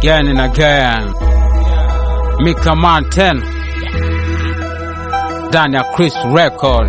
again and again. Mika Mountain ndani ya Chris Record.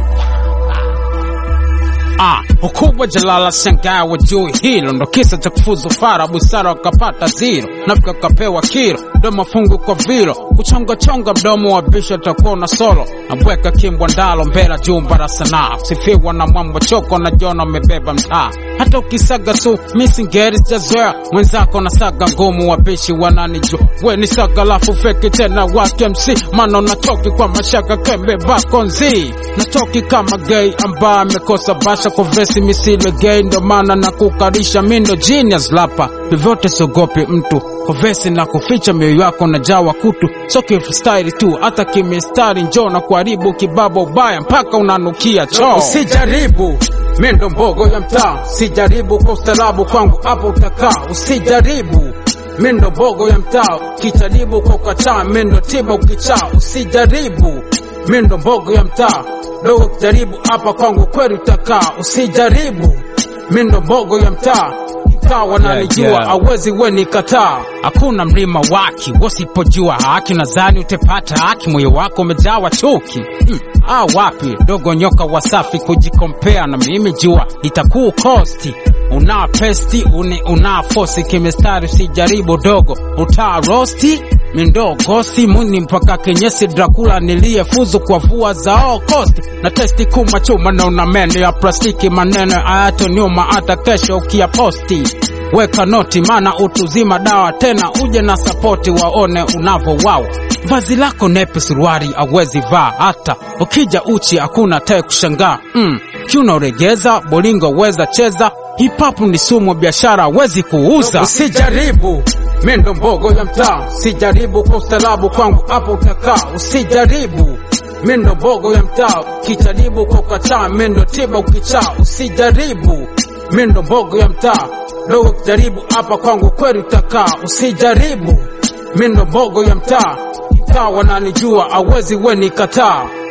Ah, ukubwa jalala shangaa wajui hilo ndo kisa cha kufuzu fara busara wakapata zero nafika wakapewa kilo ndo mafungu kwa vilo kuchongachonga mdomo wa bisho takuwa na solo nabweka kimbwa ndalo mbela jumba la sanaa sifiwa na mwambo choko na jona amebeba mtaa hata ukisaga su misingeri sijazoea mwenzako na saga ngumu wabishi wananijua we ni saga lafu feki tena wake mc mano natoki kwa mashaka kembe bakonzi natoki kama gay ambaye amekosa basha kwa vesi misile gay ndo maana na kukarisha mindo genius lapa vyovyote sogopi mtu kwa vesi na kuficha mioyo yako na jawa kutu so kifstyle tu hata kimistari njo na kuharibu kibaba ubaya mpaka unanukia choo usijaribu mindo mbogo ya mtaa sijaribu kwa ustarabu kwangu hapo utakaa usijaribu mindo mbogo ya mtaa kijaribu kwa ukataa mindo tiba ukichaa usijaribu mindo mbogo ya mtaa dogo kijaribu hapa kwangu kweli utakaa usijaribu mindo mbogo ya mtaa mtaa wananijua Yeah, yeah. awezi weni kataa hakuna mlima waki wasipojua haki nadhani utepata haki moyo wako umejawa chuki mm. ah, wapi dogo nyoka wasafi kujikompea na mimi jua itakuu kosti una pesti uni una fosi kimestari usijaribu dogo utaa rosti mindogosi muni mpaka kenyesi drakula niliyefuzu kwa vua zao kosti na testi kuma chuma na una meno ya plastiki maneno ayato nyuma hata kesho ukiyaposti weka noti mana utuzima dawa tena uje na sapoti waone unavowawa vazi lako nepe suruari awezi vaa hata ukija uchi hakuna tae kushangaa mm. kiunaoregeza bolingo weza cheza hipapu ni sumu biashara wezi kuuza usijaribu mindo mbogo ya mtaa sijaribu kwa ustarabu kwangu hapo utakaa usijaribu mindo mbogo ya mtaa kijaribu kwa ukataa mindo tiba ukichaa usijaribu mindo mbogo ya mtaa dogo kijaribu hapa kwangu kweli utakaa usijaribu mindo mbogo ya mtaa mtaa wananijua awezi weni kataa